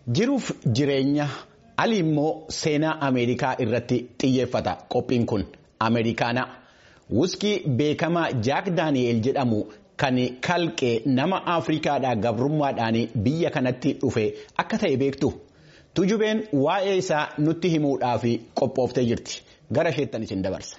Jiruuf jireenya ali immoo seenaa Ameerikaa irratti xiyyeeffata qophiin kun Ameerikaana. Wuskii beekamaa Jaak Daani'eel jedhamu kan kalqee nama Afrikaadhaa gabrummaadhaan biyya kanatti dhufe akka ta'e beektu. Tujubeen waa'ee isaa nutti himuudhaaf qophooftee jirti. Gara isheettan isin dabarsa.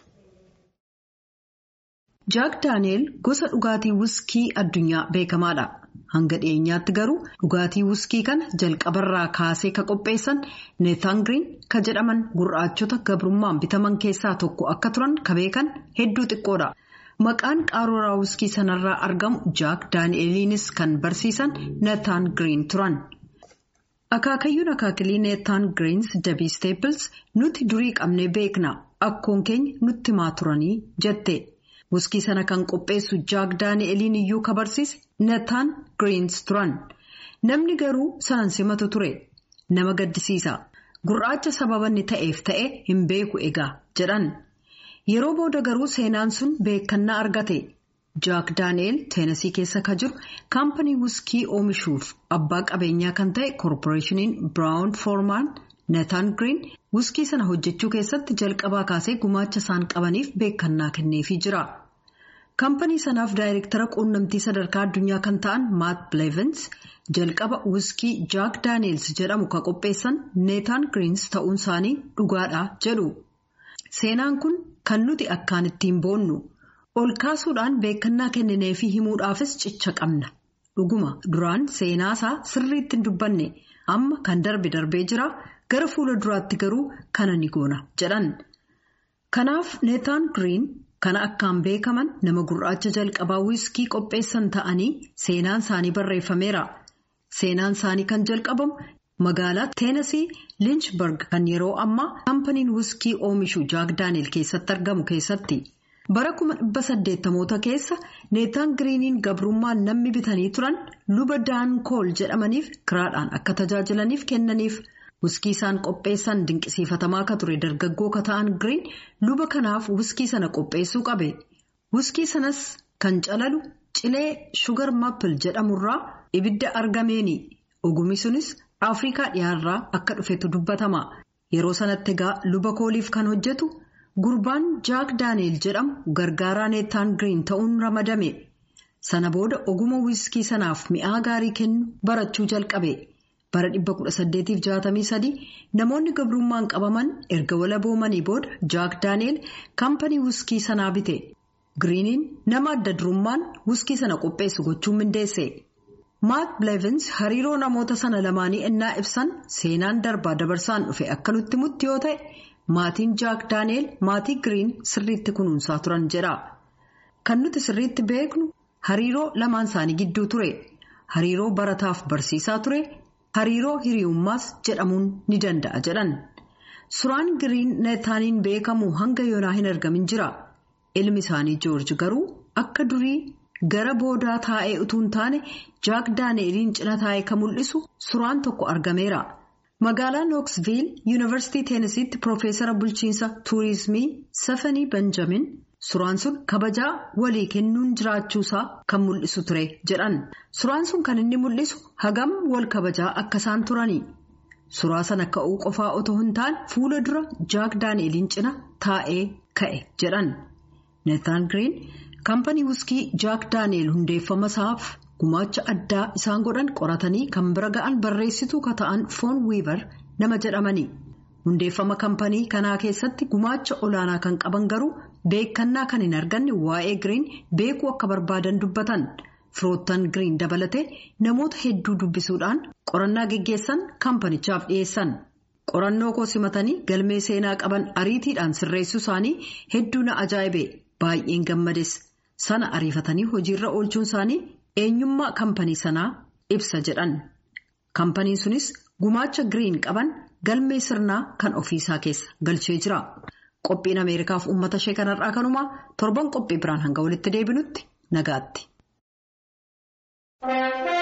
Jaak Daani'eel gosa dhugaatii wuskii addunyaa beekamaadha. Hanga dhiyeenyaatti garuu dhugaatii wuskii kana jalqabarraa kaasee ka qopheessan neetaan giriin ka jedhaman gurraachota gabrummaan bitaman keessaa tokko akka turan ka beekan hedduu xiqqoodha. Maqaan qaruuraa wuskii sanarraa argamu Jaak Daani'eeliinis kan barsiisan neetaan giriin turan. Akaakayyuun akaakilii neetaan giriins dabii steepils nuti durii qabnee beekna akkoon keenya nutti himaa turanii jette. Wuskii sana kan qopheessu Jaak Daani'eliin iyyuu ka barsiise neetaan giriins turan. Namni garuu sanan simatu ture. Nama gaddisiisa. Gurraacha sababa inni ta'eef ta'e hin beeku egaa jedhan. Yeroo booda garuu seenaan sun beekannaa argate. Jaak Daani'el teenasii keessa ka jiru kaampanii wuskii oomishuuf abbaa qabeenyaa kan ta'e koorporeeshiniin Biraawun Foormaan neetaan giriin wuskii sana hojjechuu keessatti jalqabaa kaasee gumaacha isaan qabaniif beekannaa kenneefii jira. Kaampanii sanaaf daayireektara quunnamtii sadarkaa addunyaa kan ta'an Maat Bilevens jalqaba wuskii Jaak Daani'els jedhamu ka qopheessan neetaan giriins ta'uun isaanii dhugaadha jedhu. Seenaan kun kan nuti akkaan ittiin boonnu. ol kaasuudhaan beekannaa kennineefii himuudhaafis cicha qabna dhuguma duraan seenaasaa sirriitti hin dubbanne amma kan darbe darbee jira gara fuula duraatti garuu kana ni goona jedhan kanaaf neetaan giriin kana akkaan beekaman nama gurraacha jalqabaa wiskii qopheessan ta'anii seenaan isaanii barreeffameera seenaan isaanii kan jalqabamu magaalaa teenasii linchberg kan yeroo ammaa kaampaniin wiskii oomishu jaak daani'el keessatti argamu keessatti. bara kuma dhibba saddeettamoota keessa neetaan giriiniin gabrummaan namni bitanii turan luba daankool jedhamaniif kiraadhaan akka tajaajilaniif kennaniif wuskii isaan qopheessan dinqisiifatamaa akka ture dargaggoo ka ta'an giriin luba kanaaf wuskii sana qopheessuu qabe wuskii sanas kan calalu cilee shugar mappil jedhamurraa ibidda argameeni ogummi sunis afrikaa dhiyaarraa akka dhufetu dubbatama yeroo sanatti egaa luba kooliif kan hojjetu. Gurbaan Jaak Daani'el jedhamu gargaaraa neetaan giriin ta'uun ramadame. Sana booda oguma wiskii sanaaf mi'aa gaarii kennu barachuu jalqabe. Bara 1863 namoonni gabrummaan qabaman erga walaboomanii booda Jaak Daani'el kaampanii wiskii sanaa bite. Giriiniin nama adda durummaan wiskii sana qopheessu gochuun mindeesse. Maat Bilevens hariiroo namoota sana lamaanii ennaa ibsan seenaan darbaa dabarsaan dhufe akka nutti mutti yoo ta'e. Maatiin Jaak Daani'el maatii giriin sirriitti kunuunsaa turan jedha. Kan nuti sirriitti beeknu hariiroo lamaan isaanii gidduu ture. Hariiroo barataaf barsiisaa ture. Hariiroo hiriyummaas jedhamuun ni danda'a jedhan. Suuraan giriin neetaaniin beekamu hanga yoonaa hin argamin jira. Ilmi isaanii Joorji garuu akka durii gara boodaa taa'ee utuu hin taane Jaak Daani'eliin cina taa'ee kan mul'isu suuraan tokko argameera. Magaalaa Nooksviil Yuunivarsiitii Teenisiitti Piroofeesara Bulchiinsa Tuurizimii Safanii Benjamin suuraan sun kabajaa walii kennuun jiraachuusaa kan mul'isu ture jedhan. Suuraan sun kan inni mul'isu hagam wal kabajaa akka isaan turani. Suuraa sana ka'uu qofaa otoo hin taane fuula dura Jaak Daani'eliin cina taa'ee ka'e jedhan. Neetaan Giriin kaampanii wuskii Jaak Daani'el hundeeffama isaaf. Gumaacha addaa isaan godhan qoratanii kan bira ga'an barreessituu ka ta'an foon wiivar nama jedhamani. Hundeeffama kaampanii kanaa keessatti gumaacha olaanaa kan qaban garuu beekannaa kan hin arganne waa'ee giriin beekuu akka barbaadan dubbatan. Firoottan giriin dabalatee namoota hedduu dubbisuudhaan qorannaa geggeessan kaampanichaaf dhiyeessan. Qorannoo koo simatanii galmee seenaa qaban ariitiidhaan sirreessuu isaanii hedduu na ajaa'ibe baay'een gammades. Sana ariifatanii hojiirra oolchuun isaanii. eenyummaa kaampanii sanaa ibsa jedhan kaampaniin sunis gumaacha giriin qaban galmee sirnaa kan ofiisaa keessa galchee jira qophiin ameerikaaf uummata ishee kanarraa kanumaa torban qophii biraan hanga walitti deebinutti nagaatti.